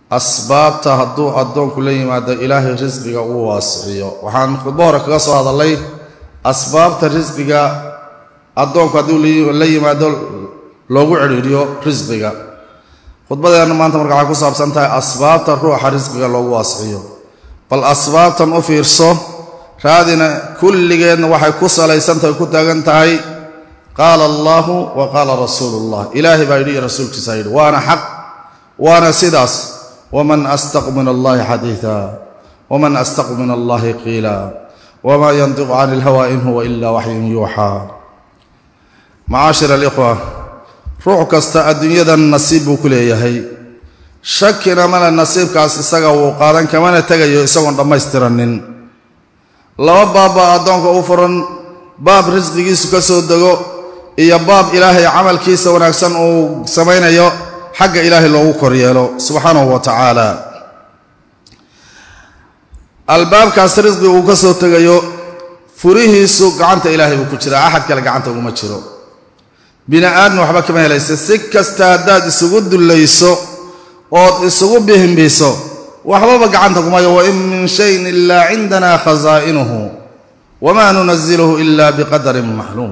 asbaabta hadduu addoonku la yimaado ilaahay risqiga uu waasiciyo waxaan khudbo hore kaga soo hadallay asbaabta risqiga addoonku hadduu la yimaado loogu cidhiidhiyo risqiga khudbadeenna maanta marka waxay ku saabsan tahay asbaabta ruuxa risqiga loogu waasiciyo bal asbaabtan u fiirso raadina kulligeedna waxay ku salaysan tahay ku taagan tahay qaala allaahu wa qaala rasuulullah ilaahay baa yidhi iyo rasuulkiisaa yidhi waana xaq waana sidaas waman astaqu min allahi xadiida waman astaqu min allahi qiila wamaa yantiqu can ilhawa in huwa ila waxyun yuuxaa macaashir alikhwa ruux kasta adduunyadan nasiib buu ku leeyahay shakina male nasiibkaas isaga wuu qaadan kamana tegayo isagoon dhammaystiranin laba baab baa addoonka u furan baab risqigiisu ka soo dego iyo baab ilaahay camalkiisa wanaagsan uu samaynayo xagga ilaahay loogu koryeelo subxaanahu wa tacaala albaabkaas risqi uu ka soo tegayo furihiisu gacanta ilaahay buu ku jiraa axad kale gacanta uguma jiro bini aadmi waxba kama helaysa si kasta haddaad isugu dullayso ood isugu bihimbiso waxbaba gacanta kumayo wain min shayin ilaa cindana khasaa'inuhu wamaa nunaziluhu ila biqadarin maxluum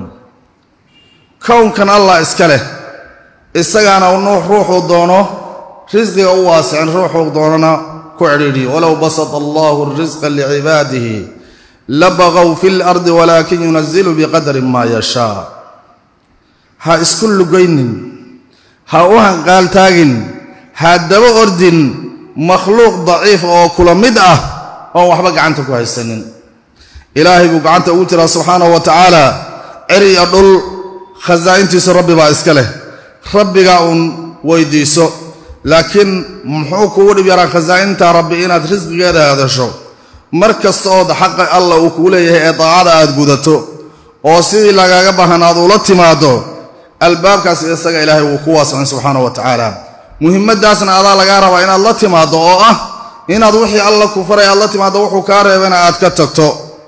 kownkan allah iska leh isagaana ruuxuu doono risqiga u waasicin ruuxuu doonana ku cidhiidhiyo walow basata allahu risqa licibaadihi labaqow fi lardi walaakin yunazilu biqadarin maa yashaa ha isku lugaynin ha u hanqaaltaagin ha daba ordin makhluuq daciif oo kula mid ah oon waxba gacanta ku haysanin ilaahay buu gacanta ugu jiraa subxaanahu wa tacaala cer iyo dhul khasaa'intiisu rabbi baa iska leh rabbigaa uun weydiiso laakiin muxuu kugu dhib yaraa khasaa'inta rabbi inaad risqigeeda hadasho mar kasta ood xaqa allah uu kugu leeyahay ee daacada aad gudato oo sidii lagaaga baahan aad ula timaado albaabkaas isaga ilaahay wuu ku waasicin subxaanahu wa tacaala muhimmadaasna adaa lagaa rabaa inaad la timaaddo oo ah inaad wixii alla ku faray aad la timaaddo wuxuu kaa reebana aad ka tagto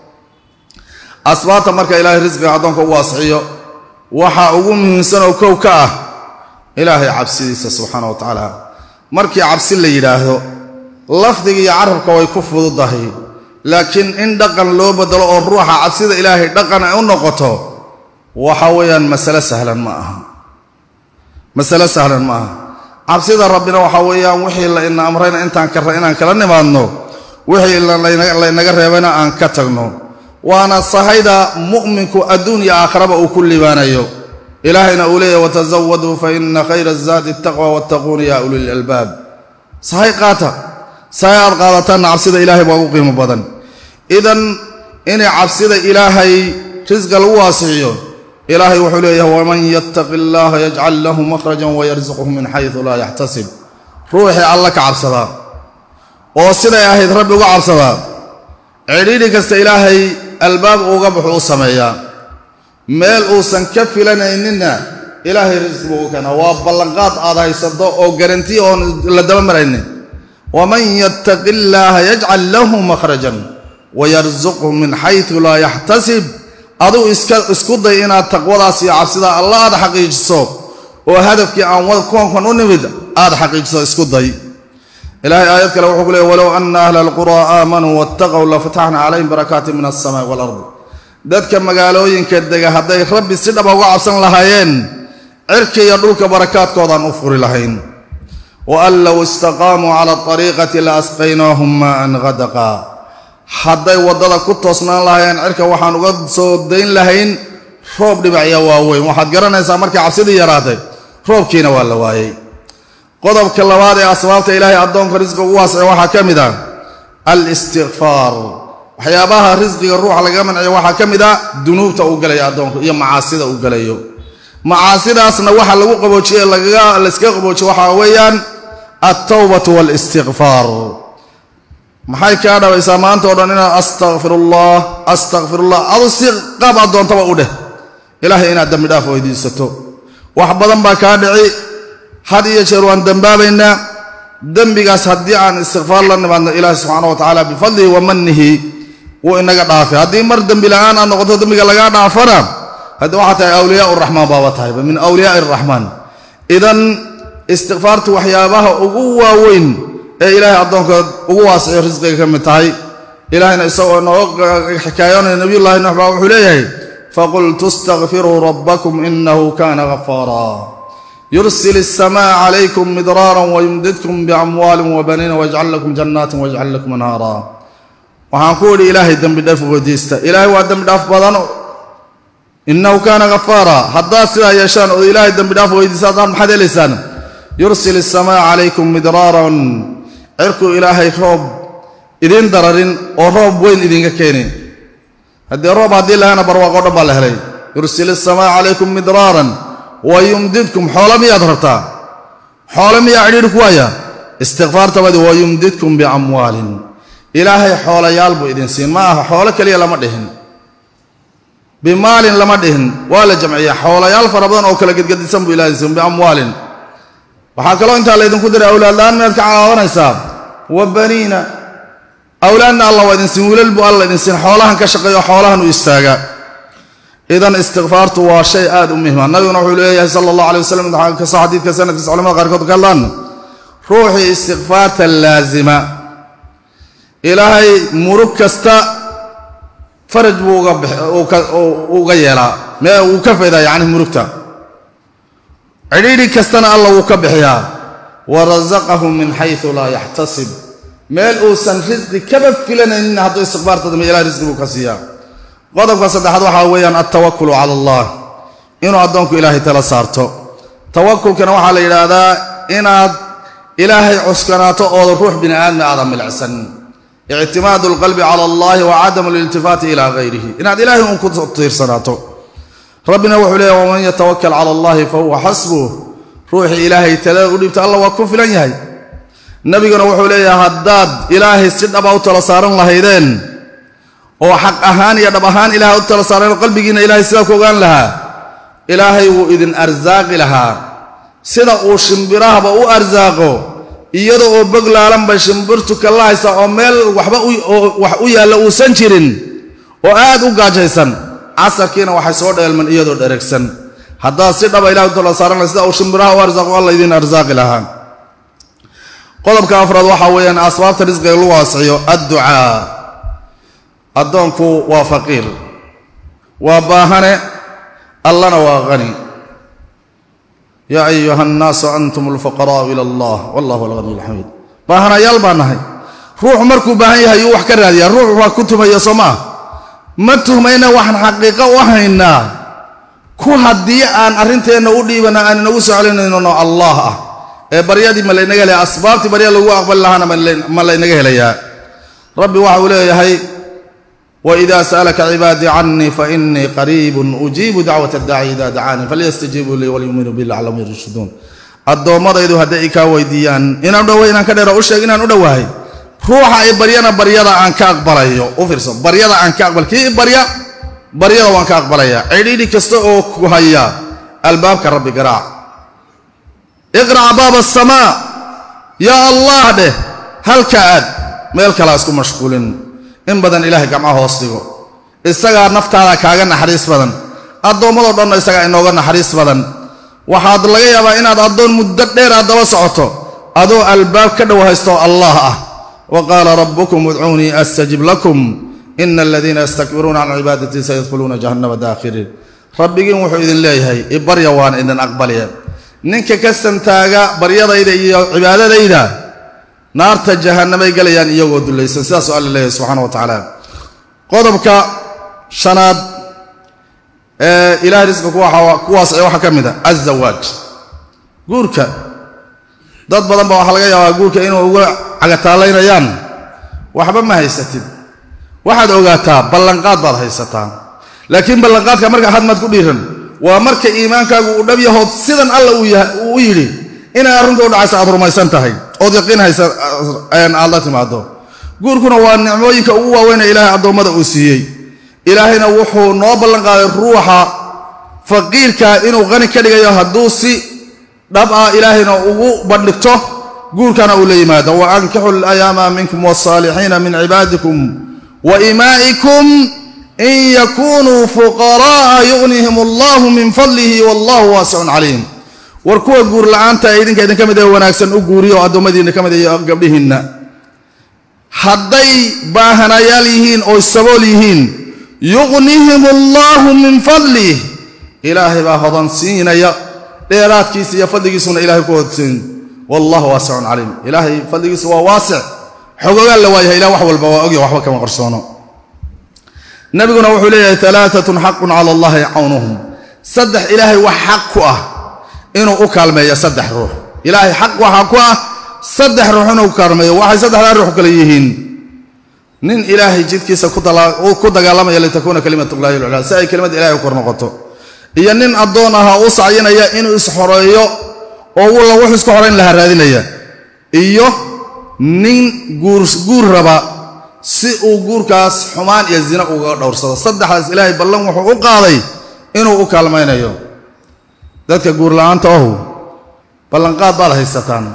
asbaabta marka ilaahay risqiga addoonka u waasiciyo waxaa ugu muhiimsan oo kow ka ah ilaahay cabsidiisa subxaana wa tacaala markii cabsi la yidhaahdo lafdiga iyo carabka way ku fududahay laakiin in dhaqan loo bedelo oo ruuxa cabsida ilaahay dhaqan ay u noqoto waxa weeyaan masale sahlan ma aha masale sahlan ma aha cabsida rabbina waxaa weeyaan wixii la ina amrayna intaan kara inaan kala nimaadno wixii laynaga reebayna aan ka tagno waana sahayda mu'minku adduun iyo aakhiraba uu ku libaanayo ilaahayna uu leeyahy watazawaduu fa ina khayra azaadi ataqwa wattaquuna ya ulil albaab sahay qaata sahay aad qaadataanna cabsida ilaahay baa ugu qiimo badan idan inay cabsida ilaahay risqa lagu waasiciyo ilaahay wuxuu leeyahay waman yattaqi allaha yajcal lahu makhrajan wayarsuqhu min xaysu laa yaxtasib ruuxii alla ka cabsadaa oo siday ahayd rabbi uga cabsadaa cidhiidhi kasta ilaahay albaab uga baxu u sameeyaa meel uusan ka filanayninna ilaahay risqi buu u keenaa waa ballanqaad aad haysato oo garanti oon la daba maraynin waman yattaqi illaaha yajcal lahu makhrajan wayarsuqhu min xaysu laa yaxtasib aduu isku day inaad taqwadaas iyo cabsida alla aad xaqiijiso oo hadafkii aan koonkan u nimid aad xaqiijiso isku day ilahay aayad kale wuxuu ku leey walow ana ahla alquraa aamanuu wattaqow lafataxna calayhim barakaati min alsamaai waalardi dadka magaalooyinka dega hadday rabbi si dhaba uga cabsan lahaayeen cirka iyo dhulka barakaadkoodaan u furi lahayn wa an low istaqaamuu cala ariiqati la asqaynaahum maaan hadaqa hadday waddada ku toosnaan lahaayeen cirka waxaan uga soo dayn lahayn roob dhibacya waaweyn waxaad garanaysaa markay cabsidii yaraatay roobkiina waa la waayey qodobka labaad ee asbaabta ilaahay addoonka risqiga ugu waasiciya waxaa ka mid ah alistikfaar waxyaabaha risqiga ruuxa lagaga manciyo waxaa ka mid ah dunuubta uu galayo addoonku iyo macaasida uu galayo macaasidaasna waxa lagu qaboojiye layskaga qaboojiye waxaa weeyaan altawbatu waalistikfaar maxay kaa dhabaysaa maanta o dhan inaad astakfirullah astakfirullah adu si qaab aad doontaba u dheh ilaahay inaad dembi dhaaf weydiisato wax badan baa kaa dhici had iyo jeer waan dembaabaynaa dembigaas haddii aan istikfaar la nimaadno ilaahi subxaana wa tacaala bifadlihi wa manihi wuu inaga dhaafay haddii mar dembi la'aan aad noqoto dembiga lagaa dhaafana haddii waxaa tahay awliyaa uraxmaan baaba tahayba min awliyaai araxmaan idan istikfaartu waxyaabaha ugu waaweyn ee ilaahay addoonka ugu waasiciyo risqiga ka mid tahay ilaahayna isagoo nooga xikaayoonaya nabiyullaahi nuux baa wuxuu leeyahay faqultu istakfiruu rabbakum inahu kana ghafaara yursil الsmاء عlaykum midraara wyumdidkum bamwaali wbaniina wajcal lakum janaatin wajcal lakum anhaara waxaan ku idhi ilaahay dembi dhaaf weydiista ilaahay waa dembi dhaaf badano inahu kaana ghafaara haddaad sidaa yeeshaan oo ilaahay dembi dhaaf weydiista haddaan maxaad helaysaan yursil الsmاء calaykum midraaran cirkuu ilaahay roob idiin dararin oo roob weyn idinka keeni haddii roob haddii lahana barwaaqo dhan baa la helay yursil الsmاء calaykum midraaran wayumdidkum xoolo miyaad rabtaa xoolo miyaa cidhiidhi ku waaya istikfaartabadi wayumdidkum biamwaalin ilaahay xoolayaal buu idin siin ma aha xoolo keliya lama dhihin bimaalin lama dhihin waa la jamciya xoolayaal fara badan oo kala gedgedisan buu ilahay siin biamwaalin waxaa kaloo intaa laydinku diray awlaadla-aan miyaad ka caawanaysaa wa baniina awlaadna allah waa idin siin wiilal buu alla idin siin xoolahan ka shaqeeyo xoolahan u istaaga idan istikfaartu waa shay aad u muhima nabiguna wuxuu leeyahay sala allah alay wasalam kastoo xadiidka sanadkiisa culamada qaarkood ka hadlaan ruuxii istikfaarta laasima ilaahay murug kasta faraj buu uga yeelaa mee wuu ka faydaa yacni murugta cidhiidhi kastana alla wuu ka bixiyaa wa rasaqahu min xaysu laa yaxtasib meel uusan risqi kaba filanaynin hadduu istikfaarta dambe ilahay risqi buu ka siiyaa qodobka saddexaad waxaa weeyaan altawakulu cala allah inuu addoonku ilaahay tala saarto tawakulkana waxaa la yidhaahdaa inaad ilaahay cuskanaato ooda ruux bini aadmi aadan milicsan ictimaadu alqalbi cala allahi wa cadamu liltifaati ilaa hayrihi inaad ilaahay uun ku tiirsanaato rabbina wuxuu leeyahy waman yatawakal cala allahi fa huwa xasbuh ruuxii ilaahay talada u dhiibta alla waa ku filan yahay nebiguna wuxuu leeyahay haddaad ilaahay si dhaba u tala saaran lahaydeen oo xaq ahaan iyo dhab ahaan ilahay u tala saareen qalbigiinna ilahay sidaa ku ogaan lahaa ilaahay wuu idin arsaaqi lahaa sida uu shimbirahaba u arsaaqo iyada oo bog laalanba shimbirtu kala haysa oo meel waxba wax u yaalla uusan jirin oo aad u gaajaysan casarkiina waxay soo dheelman iyadoo dheregsan haddaad si dhaba ilahay u tala saaran lahay sida uu shimbiraha u arsaaqo alla idin arsaaqi lahaa qodobka afraad waxaa weeyaan asbaabta risqiga lagu waasiciyo adducaa addoonku waa faqiir waa baahane allana waa hani yaa ayuha annaasu antum alfuqaraa'u ila allah wallahu alghaniy alxamiid baahanayaal baa nahay ruuxu markuu baahan yahay yuu wax ka raadiyaa ruux waa ku tumaya soo maa ma tuhmayna waxaan xaqiiqo u haynaa ku haddii aan arrinteenna u dhiibana aan inagu soo celinayno allah ah ee baryadii ma laynaga helaya asbaabtii barya lagu aqbali lahaana ma laynaga helayaa rabbi waxa uu leeyahay wإida sأlka cibaadii canii faإnii qariib ujiibu dacwaة اdaaci ida dacaanii falyastajiibuu lii walyuminuu bi laclam yarshuduun addoommadaydu hadday i kaa weydiiyaan inaan dhowa inaan ka dheero u sheeg inaan u dhowahay ruuxa i baryana baryada aan ka aqbalayo u fiirso baryada aan ka aqbal kii i barya baryada waan ka aqbalaya cidhiidhi kasta oo ku haya albaabka rabbi garaac iqrac baaba الsamaa yaa allah dheh halka aad meel kalaa isku mashquulin in badan ilaahay gamcaha hoos dhigo isagaa naftaada kaaga naxariis badan addoommadoo dhanna isagaa inooga naxariis badan waxaad laga yaabaa inaad addoon muddo dheer aad daba socoto adoo albaab ka dhow haystoo allah ah wa qaala rabbukum udcuunii astajib lakum ina aladiina yastakbiruuna can cibaadatii sayadkhuluuna jahannama daakhiriin rabbigiin wuxuu idin leeyahay ibarya waana idin aqbalya ninka ka santaaga baryadayda iyo cibaadadayda naarta jahannamay galayaan iyagoo dulaysan sidaasuu alla leeyahay subxaana wa tacaala qodobka shanaad ee ilahay risqa kuwaas ee waxaa ka mid a azawaaj guurka dad badan ba waxaa laga yaabaa guurka inuu uga cagataalaynayaan waxba ma haysatid waxaad ogaataa ballanqaad baad haysataa laakiin ballanqaadka marka hadmaad ku dhiiran waa marka iimaankaagu uu dhab yahood sidan alla uu u yidhi inay arrinta u dhacaysa aad rumaysan tahay ood yaqiin haysa aad la timaado guurkuna waa nicmooyinka ugu waaweyne ilaahay addoommada uu siiyey ilaahayna wuxuu noo ballanqaaday ruuxa faqiirka inuu qani ka dhigayo hadduu si dhab ah ilaahayna ugu bandhigto guurkana uu la yimaado wa ankixu alayaama minkum wasaalixiina min cibaadikum wa imaa'ikum in yakunuu fuqara'a yugnihim allahu min fadlihi wallahu waasicun calayhim war kuwa guur la'aanta ee idinka idinka mid ee wanaagsan u guuriyo oo addoommadiinna ka mid iyo gabdhihiinna hadday baahanayaal yihiin oo sabool yihiin yuqnihim allaahu min fadlih ilaahay baa hodansiinaya dheeraadkiisa iyo fadligiisuna ilahay ku hodsiin wallahu waasicun caliim ilaahay fadligiisu waa waasic xogogaan la waayahay ilah wax walba waa ogya waxba kama qarsoono nabiguna wuxuu leeyahay alaaatun xaqun cala allahi cawnuhum saddex ilaahay wax xaq ku ah inuu u kaalmeeyo saddex ruux ilaahay xaq waxaa ku ah saddex ruux inuu kaalmeeyo waxay saddexdaa ruux kale yihiin nin ilaahay jidkiisa ku dagaalamaya litakuuna kalimatullahi lculaa si ay kelimada ilahay u kor noqoto iyo nin addoon aha u sacyinaya inuu isxoreeyo oo walla wuxuu isku xorayn lahaa raadinaya iyo nin guur raba si uu guurkaas xumaan iyo zina uga dhowrsado saddexdaas ilaahay ballan wuxuu u qaaday inuu u kaalmaynayo dadka guur la'aanta ohu ballanqaad baad haysataan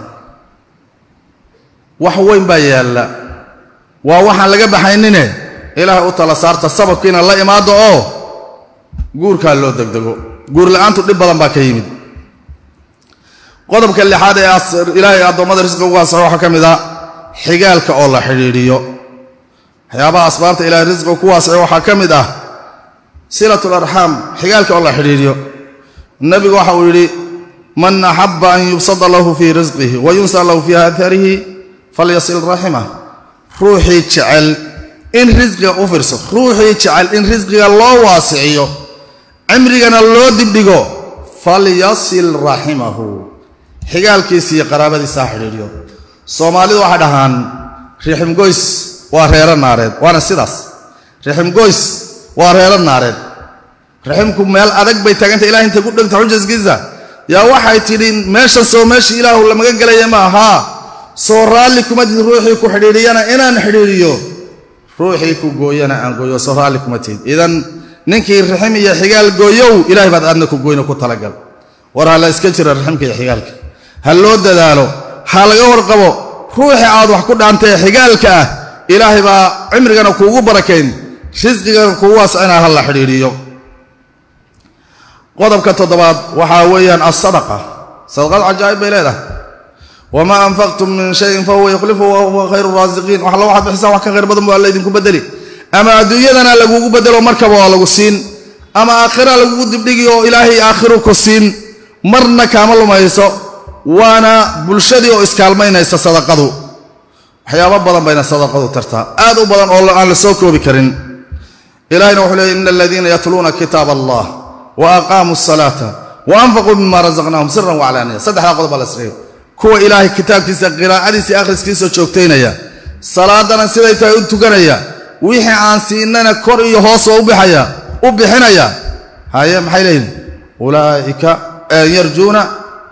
wax weyn baa yaalla waa waxaan laga baxaynine ilaahay u tala saarta sababkiina la imaado oo guurkaa loo degdego guur la'aantu dhib badan baa ka yimid qodobka lixaad ee ilaahay addoommada risqiga ugu asaxo waxaa ka mid a xigaalka oo la xidhiidhiyo waxyaabaha asbaabta ilahay risqiga ku waasiciyo waxaa ka mid ah silat larxaam xigaalka oo la xidhiidhiyo nebigu waxa uu yidhi man axaba an yubsada lahu fii risqihi wa yunsa lahu fii aarihi falyasil raximah ruuxii jecel in risqiga u firso ruuxii jecel in risqiga loo waasiciyo cimrigana loo dibdhigo falyasil raximahu xigaalkiisa iyo qaraabadiisa ha xidhiidhiyo soomaalidu waxay dhahaan riximgoys waa reero naareed waana sidaas riximgoys waa reero naareed raximku meel adag bay taaganta ilahay intay ku dhegta xujaskiisa yaa waxay tidhi meeshan soo meeshii ilaahu la magan gelaya ma ahaa soo raalli kuma tihid ruuxii ku xidhiidhiyana inaan xidhiidhiyo ruuxii ku gooyana aan gooyo soo raalli kuma tihid idan ninkii raxim iyo xigaal gooyow ilahay baad aadna ku gooyno ku talagal war ha la iska jira raximka iyo xigaalka ha loo dadaalo ha laga warqabo ruuxii aad wax ku dhaantay xigaalka ah ilaahay baa cimrigana kuugu barakayn risqigana kuugu waasicina ha la xidhiidhiyo qodobka toddobaad waxaa weeyaan asadaqa sadaqad cajaa'ib bay leedahay wamaa anfaqtum min shayin fahuwa yukhlifu wa huwa khayru raasiqiin wax alla waxaad bixisaan wax ka khayr badan bu alla idinku bedeli ama adduunyadana lagugu bedelo markaba waa lagu siin ama aakhira lagugu dibdhigi oo ilaahay aakhiru ku siin marna kaama lumayso waana bulshadii oo iskaalmaynaysa sadaqadu waxyaabo badan bayna sadaqadu tartaa aad u badan oo aan la soo koobi karin ilahayna wuxuu leeyay ina aladiina yatluuna kitaab allah wa aqaamuu asalaata wa anfaquu mima razaqnaahum siran waclaaniya saddexdaa qodob baa la sreeyo kuwa ilaahay kitaabkiisa qiraa'adiisa akhriskiisa joogtaynaya salaadana siday tahay u tukanaya wixii aan siinana kor iyo hoosoo ubixaya u bixinaya haye maxay leeyihin ulaaika yarjuuna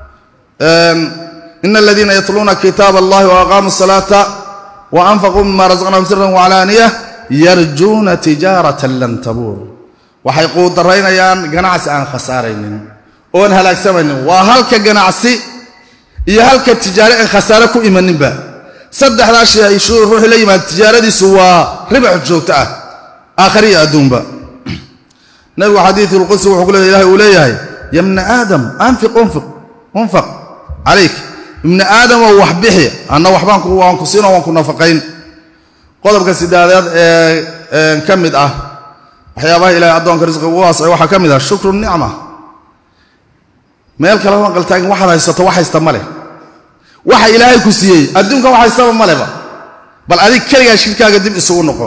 ina aladiina yatluuna kitaab allahi wa aqaamuu asalaata wa anfaquu mima razaqnaahum siran waclaaniya yarjuuna tijaaratan lan tabuur waxay quudaraynayaan ganacsi aan khasaaraynin oon halaagsamaynin waa halka ganacsi iyo halka tijaare aan khasaare ku imaninba saddexdaa shay ay ruuxii la yimaada tijaaradiisu waa ribax joogto ah aakhariya adduunba nabigu xadiisulqudsi wuxuu ku leeya ilahay uu leeyahay ya bna aadam anfiq unfiq unfaq calayk ibni aadamoo wax bixi anna waxbaan waan ku siinoo waan ku nafaqayn qodobka sidaadeed ee ka mid ah waxyaabaha ilahay addoonka risqiga ugu waasay waxaa ka mid ah shukru nicma meel kale maqaltaagin waxaad haysato wax haysta ma leh waxa ilaahay ku siiyey adduunka wax haystaba ma leba bal adig keligaa shirkaaga dib isugu noqo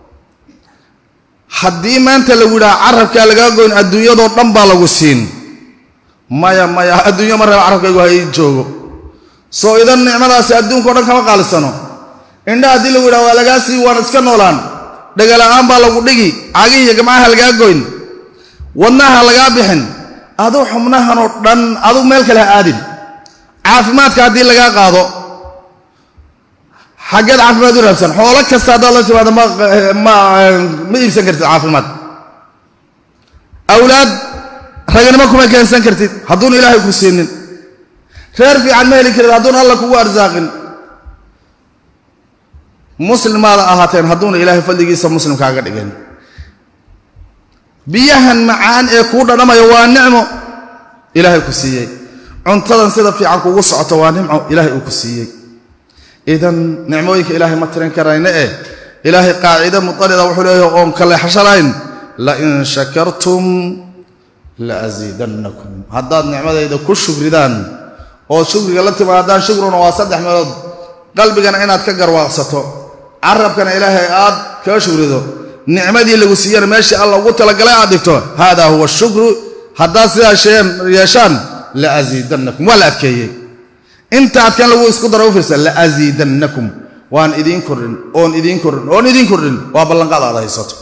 haddii maanta lagu yidhaha carabkaa lagaa goyn adduunyadoo dhan baa lagu siin maya maya adduunyo ma reeba carabkaygu ha ii joogo soo idan nicmadaasi adduunkao dhan kama qaalisano indha haddii lagu yidhaha waa lagaa sii waan iska noolaan dhagala'aan baa lagu dhigi cagih iyo gamcaha lagaa goyn wadnaha lagaa bixin aduu xubnahanoo dhan aduu meel kale ha aadin caafimaadka haddii lagaa qaado xaggeed caafimaad u raabsan xoolo kasta haddaad la timaado ma iibsan kartid caafimaad awlaad raganimo kuma keensan kartid hadduuna ilaahay ku siinin reer fiican ma heli karid hadduuna alla kugu arsaaqin muslimaada ahaateen hadduuna ilaahay fadligiisa muslimkaaga dhigin biyahan macaan ee kuu dhadhamayo waa nicmo ilaahay ku siiyey cuntadan sida fiican kugu socoto waa nimco ilaahay uu ku siiyey idan nicmooyinka ilaahay ma tirin karayna eh ilaahay qaacide mudarida wuxuu leeyahay oon kaleexashalayn lain shakartum la asiidannakum haddaad nicmadayda ku shugridaan oo shugriga la timaadaan shugruna waa saddex meelood qalbigana inaad ka garwaaqsato carabkana ilaahay aad kaga shugrido nicmadii lagu siiyana meeshii alla ugu talagalay aad dhigto hada huwa shukru haddaad sidaa yeeshaan la asiidannakum waa la adkeeyey inta adkan lagu isku daro u fiirsa la asiidannakum waan idiin kordhin oon idiin kordhin oon idiin kordhin waa ballanqaad aad haysato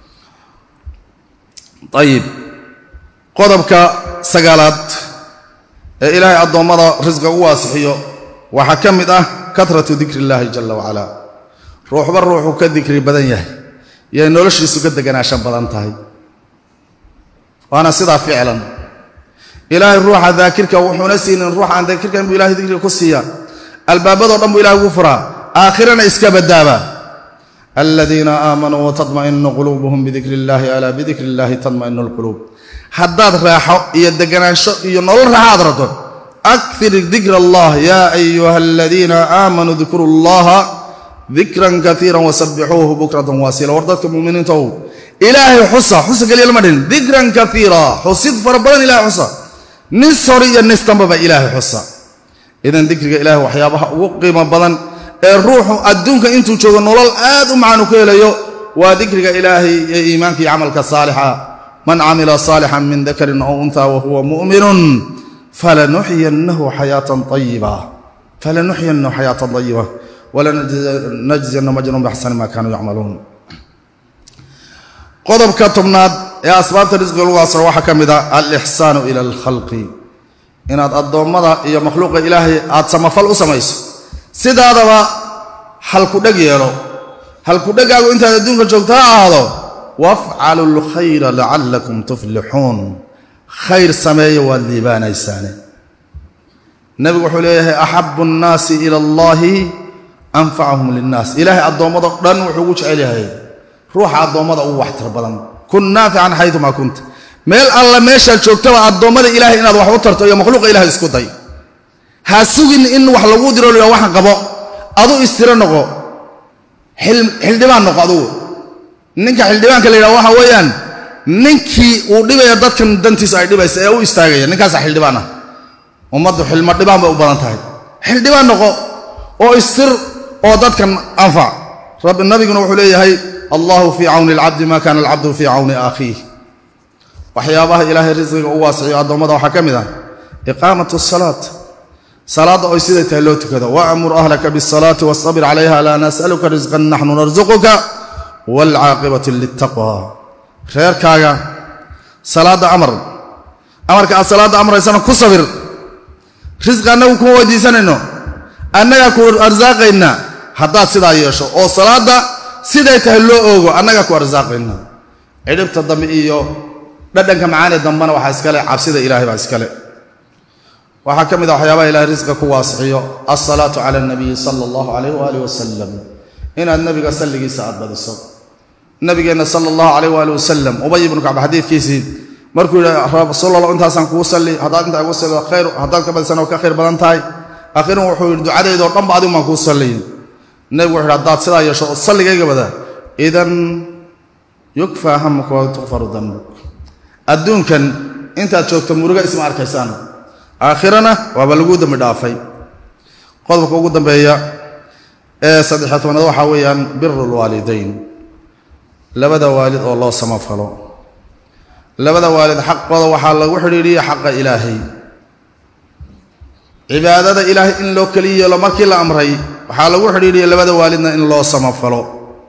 ayib qodobka sagaalaad ee ilaahay addoommada risqa u waasixiyo waxaa ka mid ah katratu dikri illaahi jalla wacalaa ruuxba ruuxuu ka dikri badan yahay yay noloshiisu ka deganaashan badan tahay waana sidaa ficlan ilaahay ruuxa daakirka wuxuuna siinin ruuxa aan daakirka inbuu ilahay dikriga ku siiya albaabadoo dhan buu ilahay ugu furaa aakhirana iska badaaba aladiina aamanuu watadma'inu quluubuhum bidikri illaahi alaa bidikri illaahi tadma'inu alquluub haddaad raaxo iyo deganaansho iyo nolol raaxo aad rabto akir dikr allah yaa ayuha aladiina aamanuu dikru llaha dikran kaiira wasabbixuuhu bukratan waasila war dadka muminiintaow ilaahay xusa xusa keliya lama dhihin dikran kaiira xusid fara badan ilahay xusa nis hore iyo nis dambaba ilaahay xusa idan dikriga ilahay waxyaabaha ugu qiimo badan ee ruuxu adduunka intuu joogo nolol aad u macaan u ka helayo waa dikriga ilaahay ee iimaanka iyo camalka saalixa man camila saalixan min dakarin aw unha wahuwa mu'minun falanuxyinahu xayaatan ayiba falanuxyinahu xayaatan ayiba walanajziyanahum ajrahum bixsani ma kaanuu yacmaluun qodobka tobnaad ee asbaabta risqiga lagu asro waxaa ka mid a alixsaanu ila alkhalqi inaad addoommada iyo makhluuqa ilaahay aad samafal u samayso sidaadaba halkudheg yeelo halkudhegaagu intaad adduunka joogto ha ahaado wafcalu lkhayra lacallakum tuflixuun khayr sameeya waad liibaanaysaane nebigu wuxuu leeyahay axabu nnaasi ila allahi anfacahum linnaas ilaahay addoommado dhan wuxuu ugu jecel yahay ruuxa addoommada ugu waxtar badan kun naafican xayumaa kunta meel alla meeshaad joogtaba addoommada ilahay inaad wax u tarto iyo makhluuqa ilahay isku day ha sugin in wax laguu diro la waxan qabo adu istiro noqo xildhibaan noqo adugu ninka xildhibaanka la yidhaha waxa weeyaan ninkii uu dhibaya dadkan dantiisa ay dhibaysa ee u istaagaya ninkaasa xildhibaan ah ummaddu xilmo dhibaan bay u badan tahay xildhibaan noqo oo istir oo dadkan anfac rabbi nabiguna wuxuu leeyahay allahu fii cawni alcabdi ma kaana alcabdu fii cawni akhiih waxyaabaha ilaahay risqiga u waasiciyo addoommada waxaa ka mid ah iqaamat asalaat salaadda oy siday tahay loo tukado waamur ahlaka biasalaati wastabir calayha laa nas'aluka risqan naxnu narsuquka waalcaaqibatu liltaqwa reerkaaga salaadda amar amarka aad salaadda amraysana ku sabir risqi annagu kuma weydiisanayno annagaa ku arsaaqayna haddaad sidaa yeesho oo salaadda siday tahay loo oogo annagaa ku arsaaqayna cidhibta dambe iyo dhadhanka macaani dambena waxaa iskale cabsida ilahay baa iskale waxaa ka mid a waxyaabaha ilahay risqiga ku waasixiyo alsalaatu cala alnabiyi sala allahu calayh waaalih wasalam inaad nabiga salligiisa aad badiso nabigeenna sala allahu calayh waali wasalam ubay ibnu kacb xadiidkiisii markuu yidhi rasuulallah intaasaan kugu salli haddaad intaa igu sallido khayr haddaad ka badisana oo ka khayr badan tahay akhiran wuxuu yidhi ducadeydoo dhanba adigu maan kuu salliyin nebigu wuxu yidhi haddaad sidaa yeesho oo salligayga bada idan yukfaa hamuka wa tukfaru danbuk adduunkan intaad joogto muruga isma arkaysaan aakhirana waaba laguu dambi dhaafay qodobka ugu dambeeya ee saddexiyo tobanaad waxaa weeyaan biru lwaalidayn labada waalid oo loo samafalo labada waalid xaqooda waxaa lagu xidhiidhiya xaqa ilaahay cibaadada ilaahay in loo keli yeelo markii la amray waxaa lagu xidhiidhiya labada waalidna in loo samafalo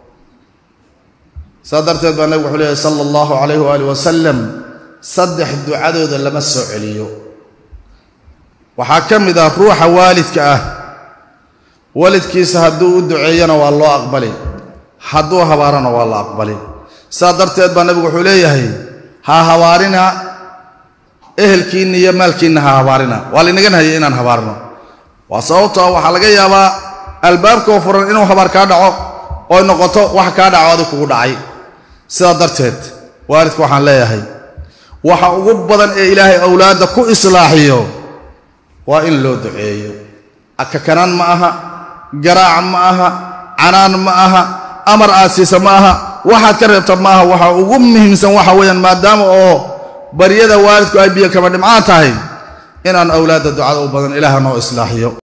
saas darteed baa nabigu wuxuu leeyahy sala allahu calayh waaalih wasalam saddex ducadooda lama soo celiyo waxaa ka mid ah ruuxa waalidka ah walidkiisa hadduu u duceeyana waa loo aqbali hadduu habaarana waa la aqbali saas darteed baa nabigu wuxuu leeyahay ha habaarina ehelkiinna iyo maalkiinna ha habaarina waa laynaga nahaya inaan habaarno waa sababtoo waxaa laga yaabaa albaabkoo furan inuu habaar kaa dhaco oy noqoto wax kaa dhaco adig kugu dhacay sidaa darteed waalidka waxaan leeyahay waxa ugu badan ee ilaahay awlaadda ku islaaxiyo waa in loo duceeyo akakanaan ma aha garaac ma aha canaan ma aha amar aasiisa ma aha waxaad ka reebta ma aha waxa ugu muhiimsan waxa weeyaan maadaama oo baryada waalidku ay biyo kama dhimcaan tahay inaan awlaadda ducada u badan ilaaha noo islaaxiyo